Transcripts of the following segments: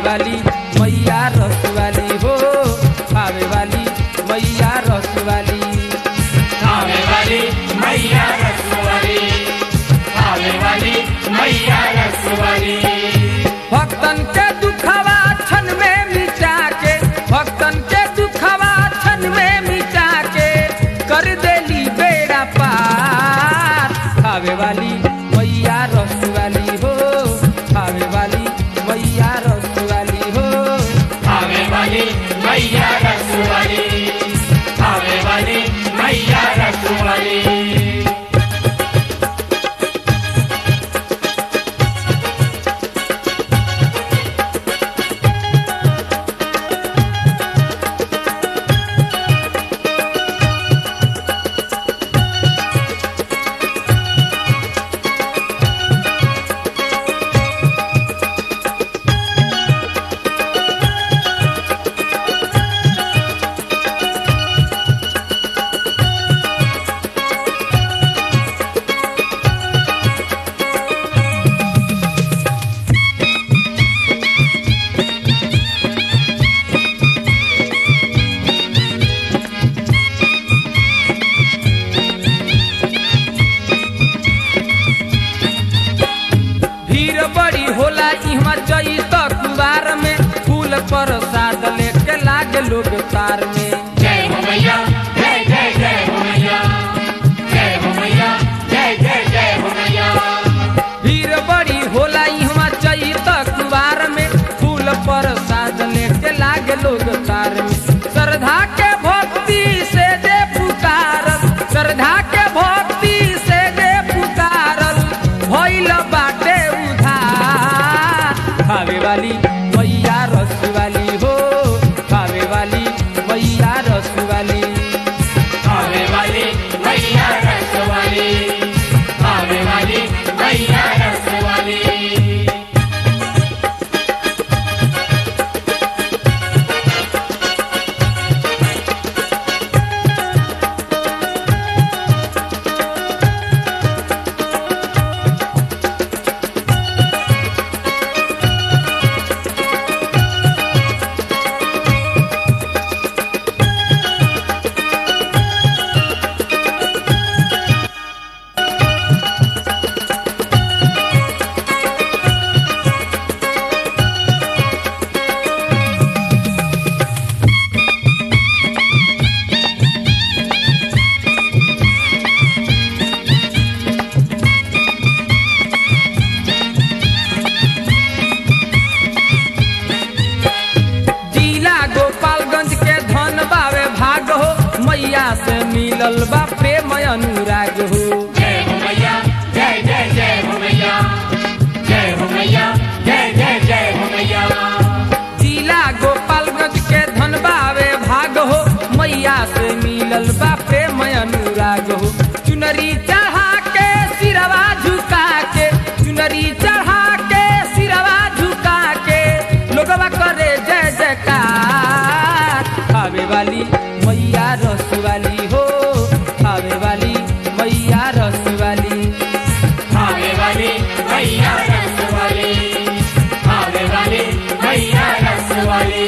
वाली मैया रस वाली हो खावे वाली मैया रस वाली आवे वाली मैया रसवाली आवे वाली मैया रसवाली भक्तन के दुखवा क्षण में मिटा के भक्तन के दुखवा क्षण में मिटा के कर देली बेड़ा पार खावे वाली मैया रस वाली हो खावे वाली मैया रस वाली हो आवे वाली मैया रसवाली आवे वाली मैया रसवाली भीड़ बड़ी होला इहवा जई त कुवार में फूल प्रसाद लेके लागे लोग तार में जय हो मैया जय जय जय हो मैया जय हो मैया जय जय जय हो मैया भीड़ बड़ी होला इहवा जई त कुवार में फूल प्रसाद लेके लागे लोग तार में श्रद्धा के भक्ति से दे पुकारल श्रद्धा के भक्ति से दे पुकारल भइल बाटे उधार खावे वाली मैया रस वाली हो खावे वाली मैया रस वाली आवे वाली मैया रसवाली आवे वाली मैया रसवाली जिला गोपालगंज के धन बावे भाग हो मैया से मिलल बा प्रेम अनुराग हो जय हो मैया जय जय जय हो मैया जय हो मैया जय जय जय हो मैया जिला गोपालगंज के धन बावे भाग हो मैया से मिलल बा प्रेम अनुराग हो चुनरी चढ़ा के सिरवा झुका के चुनरी चढ़ा के सिरवा झुका के लोगवा करे जय जयकार खावे वाली मैया रस वाली हो खावे वाली मैया रस वाली आवे वाली मैया रसवाली आवे वाली मैया रसवाली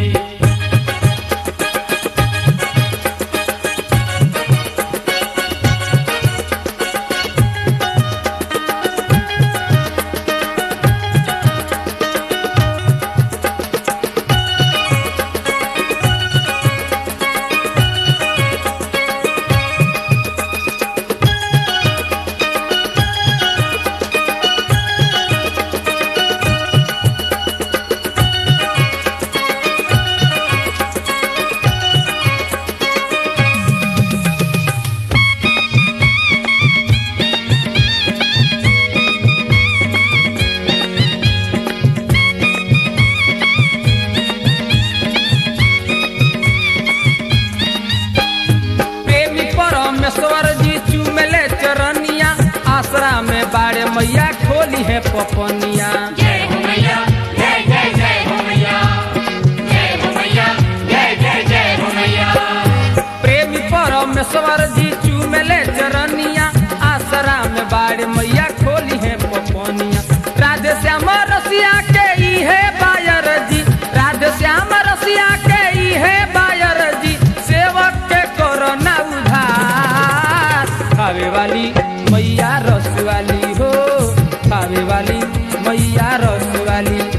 प्रेमी परमेश्वर जी चुमले चरनिया आसरा में बाड़े मैया खोली है पपनिया जय हो मैया जय जय जय हो मैया जय हो मैया जय जय जय हो मैया प्रेमी परमेश्वर जी चुमले चरनिया आसरा में बाड़े मैया खोली है पपनिया राधे श्याम रसिया के इहे बायर बनारस वाली